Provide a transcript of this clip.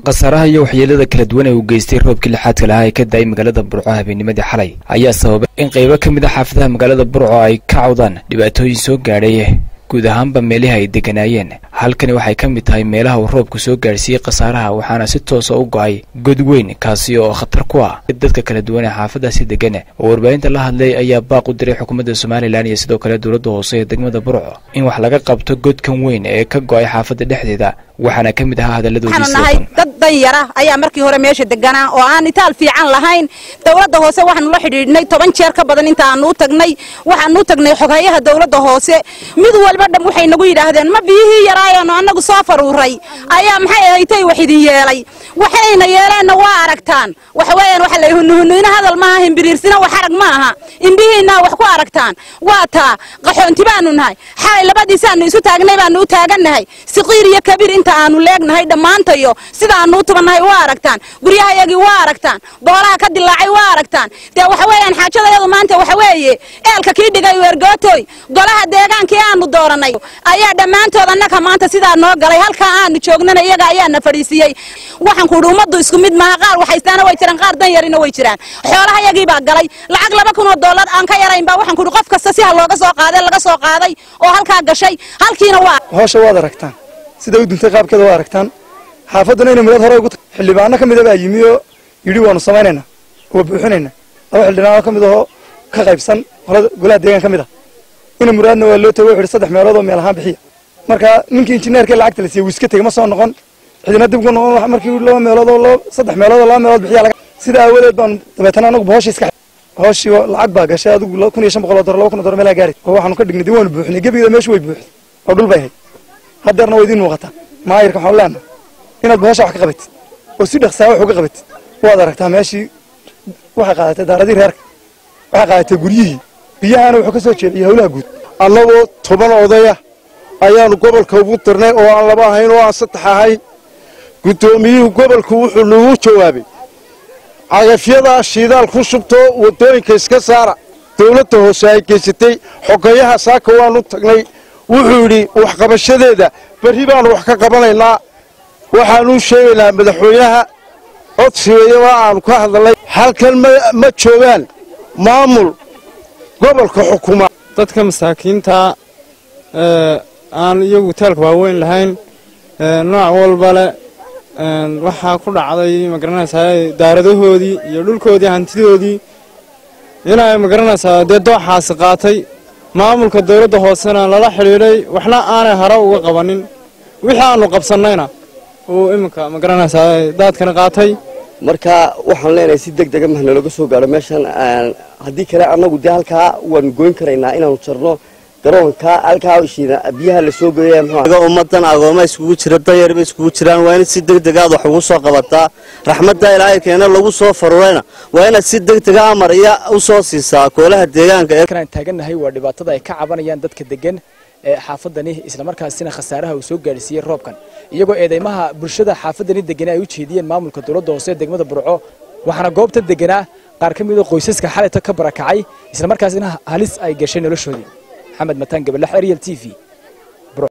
khasaaraha iyo waxyeelada kala duwan ee uu geystay roobkii lixaadka lahaa ee ka da-ay magaalada burco habeennimadii xalay ayaa sababay in qaybo ka mid a xaafadaha magaalada burco ay ka cawdaan dhibaatooyin soo gaadhay guud ahaanba meelihii ay degganaayeen halkani waxay ka mid tahay meelaha uu roobku soo gaadhsiiyey khasaaraha waxaana si toosa u go-ay god weyn kaasi oo khatar ku ah dadka kala duwan ee xaafadaasi degan oo warbaahinta la hadlay ayaa baaq u diray xukuumadda somalilan iyo sidoo kale dowladda hoose ee degmada burco in wax laga qabto godkan weyn ee ka go-ay xaafadda dhexdeeda waxaana ka mid ahaa waxaanu nahay dad danyara ayaa markii hore meesha deganaa oo aan itaal fiican lahayn dowladda hoose waxaanu la xidhiidhnay toban jeer ka badan intaanu u tagnay waxaanu u tagnay xoghayaha dowladda hoose mid walba dham waxay nagu yidhaahdeen ma biyihii yaraayaanu annagu soo faruuray ayaa maxay ahaytay wax idin yeelay waxayna yeeleenna waa aragtaan waxweeyaan waxa la hunuhunuina hadal maaha himbiriirsina wax arag ma aha imbihiinaa wax ku aragtaan waa taa qaxoonti baanu nahay xalay labadiisaanu isu taagnay baanu u taagannahay siqiir iyo kabiir inta aanu leegnahay dhammaantayo sidaanu u tubannahay waa aragtaan guryahayagii waa aragtaan boolaha ka dilaacay waa aragtaan dee waxa weeyaan xaajadayadu maanta waxa weeye eelka kii dhigay weergootoy golaha deegaankii aanu doorannay ayaa dhammaantood annaka maanta sidaa noo galay halkaa aanu joognana iyaga ayaana fadhiisiyey waxaan kuudhi ummaddu isku mid maaha qaar waxaystaana way jiraan qaar dan yarina way jiraan xoolahayagii baa galay lacag laba kun oo dollar aan ka yarayn baa waxaan kuudhi qof kasta si ha looga soo qaaday laga soo qaaday oo halkaa gashay halkiina waa hawsha waad aragtaan sida u duntay qaabkeeda waa aragtaan xaafadduna inay midad hore ugu tahay xildhibaano ka mida baa yimi oo yidhi waanu samaynaynaa waa buuxinaynaa laba xildhibaano ka mid ahoo ka qaybsan golaha deegaan ka mid ah ina muraadna waa loo tago wuxu yidhi saddex meelood oo meel ahaan bixiya marka ninkii injineerkii lacagta la siiyey wuu iska tegey ma soo noqon cidina dib ku noqon markii laba meelood oo saddex meelood oo laba meelood bixiya laga sida aawadeed baanu dabeetana anagu hooshii iska hooshii lacag baa gashay adigu kun iyo shan boqol oo dolar laba kun oo dolar meelaa gaari oo waxaanu ka dhignay dib waanu buuxinay gebigeeda meeshu way buuxday oo dhul bay hayd haddeerna waa idiin muuqataa maayirka waxaan leenahay inaad bohosha wax ka qabatid oo si dhaqsaa wax uga qabatid waad aragtaa meeshii waxay qaadatay daaradii reerka waxay qaadatay guryihii biyahaana wuxuu ka soo jeediyay howlaha guud annagoo toban odaya ayaanu gobolka ugu dirnay oo aan laba ahayn oo aan saddex ahayn guddoomiyuhu gobolku wuxuu nagu jawaabay cagafyadaa shiidaal ku shubtoo waddooyinka iska saara dawladda hoose ay geysatay xogayaha saaka waanu tagnay wuxuu yidhi waxqabashadeeda berri baanu wax ka qabanaynaa waxaanuu sheegaynaa madaxweynaha codsigeeyaba aanu ka hadalnay halkan ma joogaan maamul gobolka xukuma dadka masaakiinta aan iyagu taalka waaweyn lahayn nooc walba le waxaa ku dhacday magaranaysaa daaradahoodii iyo dhulkoodii hantidoodii inay magaranaysaa dee dooxaasi qaatay maamulka dawladda hoosena lala xidhiidhay waxna aanay hare uga qabanin wixii aanu qabsannayna uu iminka magaranaysaa daadkana qaatay marka waxaan leenahay si deg dega mahna looga soo gaadho meeshan haddii kale annagu dee halkaa waanu goyn karaynaa inaanu jarno garoonka halkaa biyaha la soo geeya muxuu ummadan agooma iskugu jira danyarba iskugu jiraan waa inaad si deg deg aad wax ugu soo qabataa raxmadda ilaahay keena lagu soo farurayna waa inaad si deg dega amar iyo u soo siisaa koolaha deegaanka aan taagannahay waa dhibaatada ay ka cabanayaan dadka degan ee xaafadani islamarkaasina khasaaraha uu soo gaadhsiiyey roobkan iyagoo eedeymaha bulshada xaafadani degana ay u jeediyeen maamulka dowladda hoose ee degmada burco waxaana goobta deganaa qaar ka mida qoysaska xalayta ka barakacay islamarkaasina halis ay gashay noloshoodii maxamed mataan gabalax ariel t v